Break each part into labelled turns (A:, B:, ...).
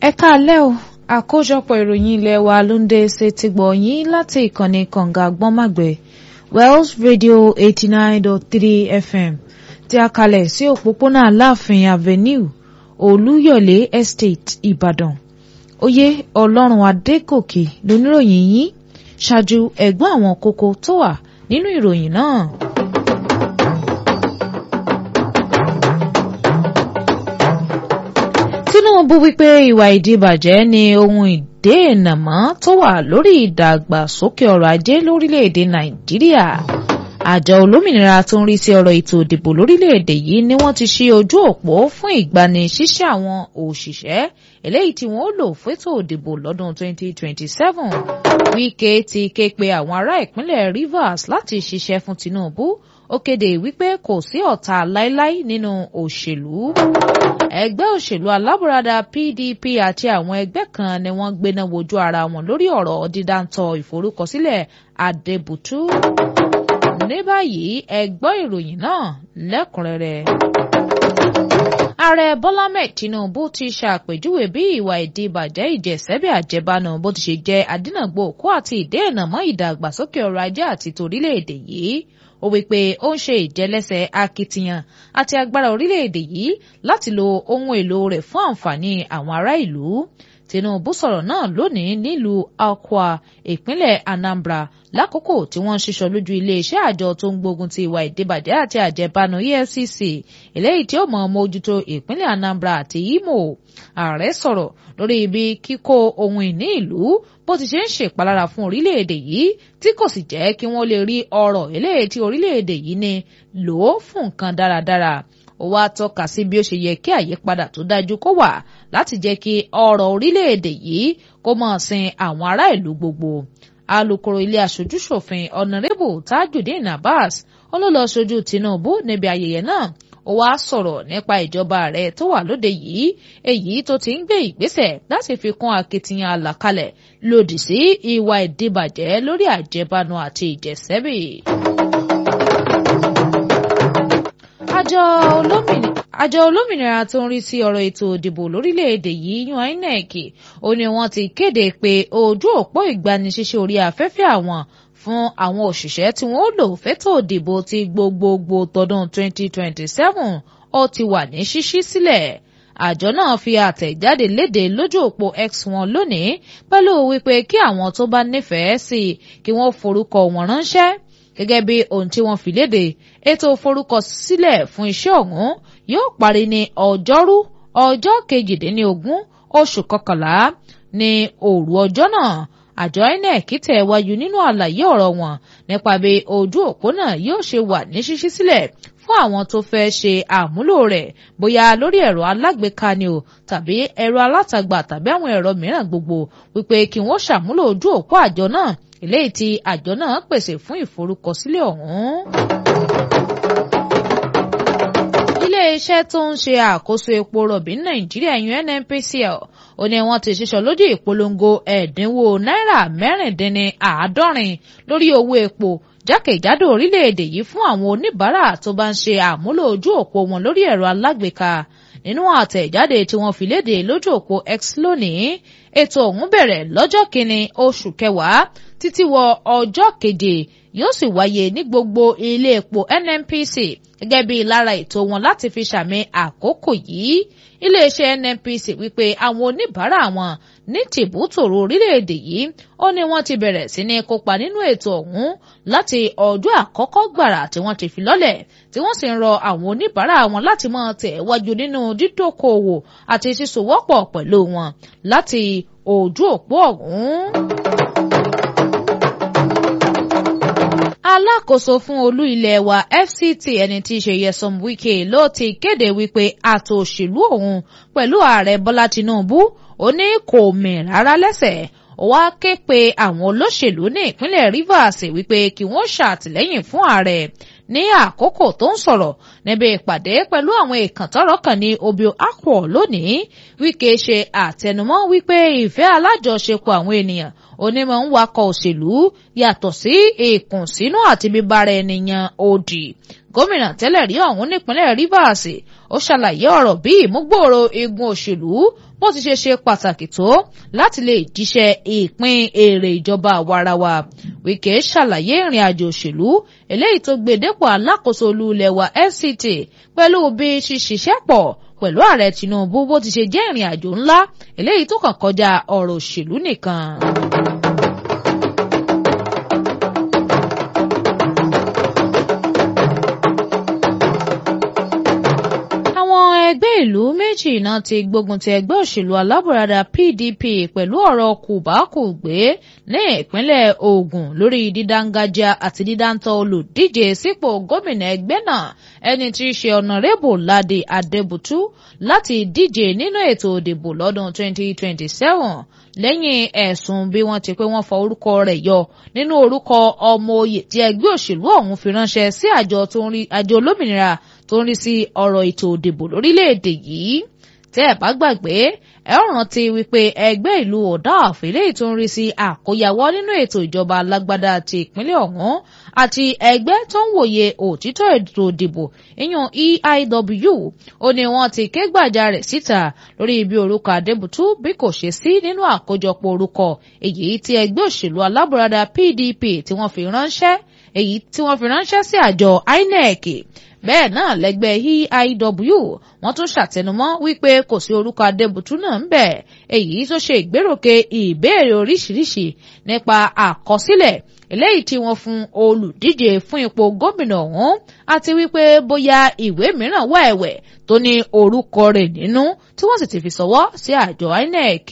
A: ẹ káalẹ́ o àkójọpọ̀ ìròyìn ilé wa ló ń dé ṣe ti gbọ̀ yín láti ìkànnì kànga gbọ́nmàgbẹ̀ Wells Radio eighty nine dot three FM tí a kalẹ̀ sí òpópónà Aláàfin Avenue Olúyọ̀lé Estate Ìbàdàn oyè Ọlọ́run Adégòkè lóníròyìn yín ṣáájú ẹ̀gbọ́n àwọn kókó tó wà nínú ìròyìn náà. Tinubu wípé ìwà ìdíbàjẹ́ ni ohun ìdènàmọ́ tó wà lórí ìdàgbàsókè ọrọ̀ ajé lórílẹ̀‐èdè Nàìjíríà. Àjọ olómìnira tó ń rí sí ọ̀rọ̀ ètò ìdìbò lórílẹ̀‐èdè yìí ni wọ́n ti ṣí ojú òpó fún ìgbani ṣíṣẹ́ àwọn òṣìṣẹ́ eléyìí tí wọ́n ó lò fétò ìdìbò lọ́dún 2027. Wike ti ké pe àwọn ará ìpínlẹ̀ Rivers láti ṣiṣẹ́ fún Tinubu ó kéde wípé kò sí ọ̀tá láíláí nínú òṣèlú ẹgbẹ́ òṣèlú alábùradà PDP àti àwọn ẹgbẹ́ kan ni wọ́n gbéná wojú ara wọn lórí ọ̀rọ̀ dídáńtọ́ ìforúkọsílẹ̀ Adébùtú. ní báyìí ẹ gbọ́ ìròyìn náà lẹ́kùnrẹ́rẹ́. ààrẹ Bọ́lá Ahmed Tinubu ti ṣàpèjúwe bí ìwà ìdíbàjẹ́ ìjẹsẹ́bẹ̀ àjẹbánu bó ti ṣe jẹ́ adínàgbò òkú àti ìdènàmọ́ ìdàgbàsókè ọrọ̀ ajé àti torílẹ̀-èdè yìí ó wí pé ó ń ṣe ìjẹlẹ́sẹ̀ akitiyan àti agbára orílẹ̀-èdè yìí láti lo ohun èlò rẹ̀ fún àǹfààní àwọn ará ìlú. Tinubu sọ̀rọ̀ náà lónìí nílùú Akwa ìpínlẹ̀ Anambra lákòókò tí wọ́n ń ṣiṣọ́ lójú iléeṣẹ́ àjọ tó ń gbógun ti ìwà ìdíbàjẹ́ àti àjẹbánu EFCC eléyìí tí ó mọ̀ mójútó ìpínlẹ̀ Anambra àti Imo. Ààrẹ sọ̀rọ̀ lórí ibi kíkó ohun ìní ìlú bó ti ṣe ń ṣèpalára fún orílẹ̀-èdè yìí tí kò sì jẹ́ kí wọ́n lè rí ọrọ̀ eléyìí tí orílẹ̀-èdè yìí ní lò ó fún nǹkan dáradára ó wá tọ́ka sí bí ó ṣe yẹ kí àyípadà tó dájú kó wà láti jẹ́ kí ọrọ̀ orílẹ̀-èdè yìí kó máa sin àwọn ará ìlú gbogbo alukoro ilé aṣojúṣòfin ọ̀nàrẹ́bù tajudeen abbas olólọ ṣojú tinubu níbi ayẹyẹ náà ó wá sọ̀rọ̀ nípa ìjọba rẹ̀ tó wà lóde yìí èyí tó ti ń gbé ìgbésẹ̀ láti fi kún akitiyan àlàkalẹ̀ lòdì sí ìwà ìdíbàjẹ́ lórí àjẹbánu àti ìjẹsẹ́bì. àjọ olómìnira àjọ olómìnira tó ń rí sí ọ̀rọ̀ ètò ìdìbò lórílẹ̀‐èdè yìí yan INEC ó ní wọ́n ti kéde pé ojú òpó ìgbanisíṣẹ́ orí afẹ́fẹ́ àwọn fún àwọn òṣìṣẹ́ tí wọ́n lò fétò ìdìbò ti gbogbogbò tọdún 2027 ó ti wà ní ṣíṣí sílẹ̀ àjọ náà fi àtẹ̀jáde léde lójú òpó X wọn lónìí pẹ̀lú wípé kí àwọn tó bá nífẹ̀ẹ́ sí kí wọ́n forúkọ wọn ránṣẹ́ gẹ́gẹ́ bí ohun tí wọ́n fi léde ètò forúkọsílẹ̀ fún iṣẹ́ ọ̀hún yóò parí ní ọjọ́rú ọjọ́ kejìdínlógún oṣù kọkànlá ní òru ọjọ́ náà àjọ INEC tẹ̀ wájú nínú àlàyé ọ̀rọ̀ wọn nípa bí ojú òpó náà yóò ṣe wà ní ṣíṣí sílẹ̀ fún àwọn tó fẹ́ ṣe àmúlò rẹ̀ bóyá lórí ẹ̀rọ alágbèéká ni o tàbí ẹ̀rọ alátagbà tàbí àwọn ẹ̀rọ mìíràn gbogbo wípé kí wọ́n ṣàmúlò ojú òpó àjọ náà eléyìí tí àjọ náà pèsè fún ìforúkọsílẹ̀ ọ̀hún. iléeṣẹ́ tó ń ṣe àkóso epo rọ̀bì ní nàìjíríà yun nnpcl ó ní wọ́n ti ṣiṣọ́ lójú ìpolongo ẹ̀dínwó náírà mẹ́rìndínláàádọ́rin lórí owó epo jákèjádò orílẹ̀-èdè yìí fún àwọn oníbàárà tó bá ń ṣe àmúlò ojú òpó wọn lórí ẹ̀rọ alágbèéká nínú àtẹ̀jáde tí wọ́n fi léde lójú òpó X lónìí ètò ọ̀hún bẹ̀rẹ̀ lọ́jọ́ kìíní oṣù kẹwàá títí wọ ọjọ́ keje yóò sì wáyé ní gbogbo ilé epo NNPC gẹ́gẹ́ bí lára ètò wọn láti fi ṣàmì àkókò yìí iléeṣẹ́ NNPC wípé àwọn oníbàárà wọn ní tìbútòrò orílẹ̀-èdè yìí ó ní wọ́n ti bẹ̀rẹ̀ sí ní kópa nínú ètò ọ̀hún láti ọjọ́ àkọ́kọ́ gbàrà tí wọ́n ti fi lọ́lẹ̀ tí wọ́n sì ń rọ àwọn oníbàárà wọn láti máa tẹ̀ wájú nínú dídókòwò àti sísòwọ́pọ̀ pẹ̀lú wọn láti ojú òpó ọ̀hún. alákòóso fún olú ilé wa FCT ẹni tí í ṣe Nyesom Wike ló ti kéde wípé àtò òṣèlú òun pẹ̀lú ààrẹ Bọ́lá Tinubu ó ní kò mì rárá lẹ́sẹ̀ ó wá ké pe àwọn olóṣèlú ní ìpínlẹ̀ Rivers wípé kí wọ́n ṣàtìlẹ́yìn fún ààrẹ ní àkókò tó ń sọ̀rọ̀ níbi ìpàdé pẹ̀lú àwọn ìkàntọ́rọ̀ kan ní Obio Akwo lónìí Wike ṣe àtẹnumọ́ wípé ìfẹ́ alájọṣepọ̀ àwọn ènìyàn onímọ̀ ń wakọ̀ òṣèlú yàtọ̀ sí ìkùnsínú àti bíbára ènìyàn òdì gómìnà tẹ́lẹ̀ rí ọ̀hún nípínlẹ̀ Rivers ó ṣàlàyé ọ̀rọ̀ bí ìmúgbòòrò igun òṣèlú bó ti ṣe ṣe pàtàkì tó láti lè jíṣẹ́ ìpín èrè ìjọba àwarawa Wike ṣàlàyé ìrìn àjò òṣèlú eléyìí tó gbé dépò alákòóso olú ilẹ̀ wa FCT pẹ̀lú bí ṣiṣẹ́ pọ̀ pẹ̀lú ààrẹ Tinubu bó ti ṣe jẹ́ ìrìn àjò ńlá eléyìí tó kàn kọjá ọ̀rọ̀ òṣèlú nìkan. ẹgbẹ́ ìlú méjì náà ti gbógun ti ẹgbẹ́ òṣèlú alábùradà PDP pẹ̀lú ọ̀rọ̀ kùbákùgbé ní ìpínlẹ̀ Ògùn lórí dídáńgájá àti dídáńtọ́ olùdíje sípò gómìnà ẹgbẹ́ náà ẹni tí í ṣe ọ̀nàrẹ́bù Ládé Adébútú láti díje nínú ètò òdìbò lọ́dún 2027 lẹ́yìn ẹ̀sùn bí wọ́n ti pé wọ́n fọ orúkọ rẹ̀ yọ nínú orúkọ ọmọ oyè tí ẹgbẹ́ òṣèlú ọ̀hún fi ránṣẹ́ sí àjọ olómìnira tó ń rí sí ọ̀rọ̀ ètò òdìbò lórílẹ̀‐èdè yìí tẹ́ ẹ̀ bá gbàgbé ẹ ó rántí wípé ẹgbẹ́ ìlú ọ̀dà àfẹ́lẹ́ tó ń rí sí àkóyawọ́ nínú ètò ìjọba alágbádá ti ìpínlẹ̀ ọ̀hún àti ẹgbẹ́ tó ń wòye òtítọ́ ètò òdìbò ìyún EIW ó ní wọ́n ti ké gbàjarè síta lórí ibi orúkọ Adébútú bí kò ṣe sí nínú àkójọpọ̀ orúkọ èyí tí ẹgbẹ́ òṣèlú alábùradà PDP tí wọ́n fi ránṣẹ́ èyí tí wọ́n fi ránṣẹ́ sí àjọ INEC bẹ́ẹ̀ náà lẹ́gbẹ́ EIW wọ́n tún ṣàtẹnumọ́ wípé kò sí orúkọ Adébútú náà ń bẹ̀ èyí tó ṣe ìgbéròkè ìbéèrè oríṣiríṣi nípa àkọsílẹ̀ eléyìí tí wọ́n fún olùdíje fún ipò gómìnà ọ̀hún àti wípé bóyá ìwé mìíràn wà ẹ̀wẹ̀ tó ní orúkọ rẹ̀ nínú tí wọ́n sì ti fi ṣọwọ́ sí àjọ INEC.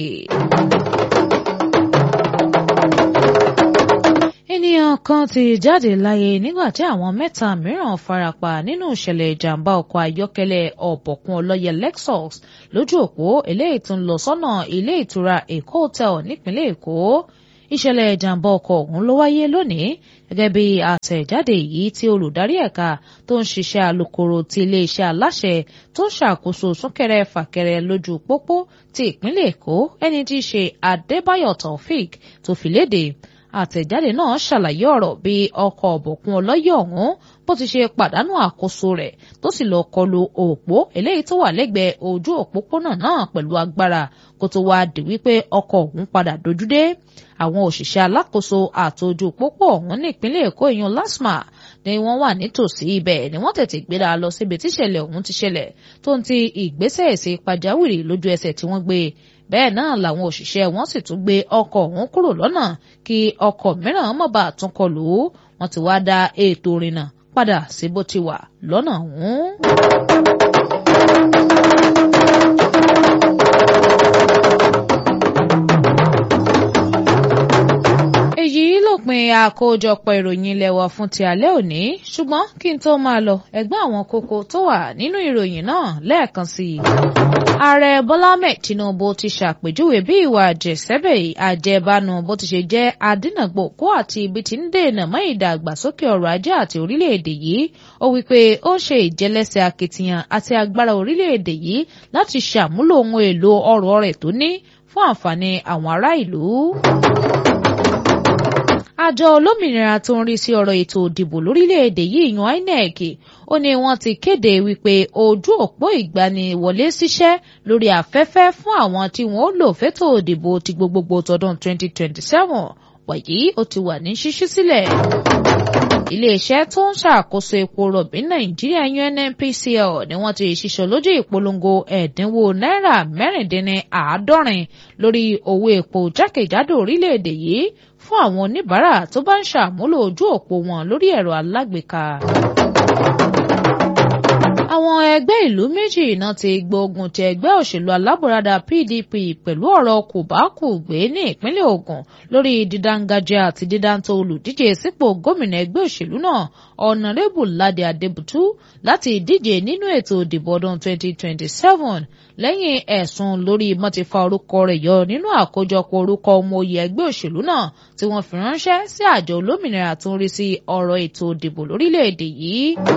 A: ènìyàn kan ti jáde láyé nígbà tí àwọn mẹ́ta mìíràn farapa nínú ìṣẹ̀lẹ̀ ìjàmbá ọkọ̀ ayọ́kẹ́lẹ́ ọ̀bọ̀kún ọlọ́yẹ Lexus lójú òpó eléyìí tó ń lọ sọ́nà ilé ìtura Èkó hotel nípínlẹ̀ Èkó ìṣẹ̀lẹ̀ ìjàmbá ọkọ̀ ọ̀hún ló wáyé lónìí gẹ́gẹ́ bí àtẹ̀jáde yìí tí olùdarí ẹ̀ka tó ń ṣiṣẹ́ alukoro ti iléeṣẹ́ aláṣẹ tó ń ṣàkóso súnkẹrẹ fàkẹrẹ lójú pópó ti ìpínlẹ̀ Èkó ẹni tí í ṣe Adébáyọ̀ Taofik tó fi léde àtẹ̀jáde náà ṣàlàyé ọ̀rọ̀ bí ọkọ̀ ọ̀bọ̀kún ọlọ́yẹ̀ ọ̀hún bó ti ṣe pàdánù àkóso rẹ̀ tó sì lọ kọlu òpó eléyìí tó wà lẹ́gbẹ̀ẹ́ ojú òpópónà náà pẹ̀lú agbára kó tó wáá di wípé ọkọ̀ ọ̀hún padà dojúdé àwọn òṣìṣẹ́ alákòóso àtòjú pópó ọ̀hún ní ìpínlẹ̀ Èkó ìyún LASTMA ni wọ́n wà nítòsí ibẹ̀ ni wọ́n tètè gbéra lọ síbi tíṣẹ̀lẹ̀ ọ̀hún ti ṣẹlẹ̀ tó ń ti ìgbésẹ̀ èsì pàjáwìrì lójú ẹsẹ̀ tí wọ́n gbé bẹ́ẹ̀ náà làwọn òṣìṣẹ́ wọn sì tún gbé ọkọ̀ ọ̀hún kúrò lọ́nà kí ọkọ̀ mìíràn má bàa tún kọlù ú wọ́n ti wá dá ètò ìrìnnà padà sí bó ti wà lọ́nà ọ̀hún. èyí lópin àkójọpọ̀ ìròyìn ilé wa fún ti alẹ́ òní ṣùgbọ́n kí n tó máa lọ ẹgbẹ́ àwọn kókó tó wà nínú ìròyìn náà lẹ́ẹ̀kan sí i. ààrẹ bọ́lá ahmed tinubu ti ṣàpèjúwe bí ìwà àjẹsẹ́bẹ̀ àjẹbánu bó ti ṣe jẹ́ adínàgbòkó àti ibi tí ń dènà mọ́ ìdàgbàsókè ọrọ̀ ajé àti orílẹ̀-èdè yìí ó wí pé ó ń ṣe ìjẹlẹ́sẹ̀ akitiyan àti agbára orílẹ̀-èdè yìí láti ṣàmúlò ohun èlò ọrọ̀ rẹ̀ tó ní fún àǹfààní àwọn ará ìlú àjọ olómìnira tó ń rí sí ọ̀rọ̀ ètò òdìbò lórílẹ̀‐èdè yìí yan INEC ó ní wọ́n ti kéde wípé ojú òpó ìgbaniwọlé síṣẹ́ lórí afẹ́fẹ́ fún àwọn tí wọ́n lò fẹ́tò òdìbò ti gbogbogbò tọdún 2027 wàyí ó ti wà ní ṣíṣí sílẹ̀. iléeṣẹ́ tó ń ṣàkóso epo rọ̀bì nàìjíríà UNNPCL ni wọ́n ti ṣiṣọ́ lójú ìpolongo ẹ̀dínwó náírà mẹ́rìndínláàádọ́rin lórí owó epo jákèjádò orílẹ̀-èdè yìí fún àwọn oníbàárà tó bá ń ṣàmúlò ojú òpó wọn lórí ẹ̀rọ alágbèéká. àwọn ẹgbẹ́ ìlú méjì náà ti gbógun ti ẹgbẹ́ òṣèlú alábùradà PDP pẹ̀lú ọ̀rọ̀ kòbákùgbé ní ìpínlẹ̀ Ògùn lórí dídáńgájá àti dídáńtọ́ olùdíje sípò gómìnà ẹgbẹ́ òṣèlú náà ọ̀nàrẹ́bù Ládé Adébútú láti díje nínú ètò ìdìbò ọdún 2027 lẹ́yìn ẹ̀sùn lórí mọ́tífà orúkọ rẹ̀ yọ nínú àkójọpọ̀ orúkọ ọmọ oyè ẹgbẹ́ òṣèlú náà tí wọ́n fi ránṣẹ́ sí àjọ olómìnira tó ń rí sí ọ̀rọ̀ ètò ìdìbò lórílẹ̀‐èdè yìí.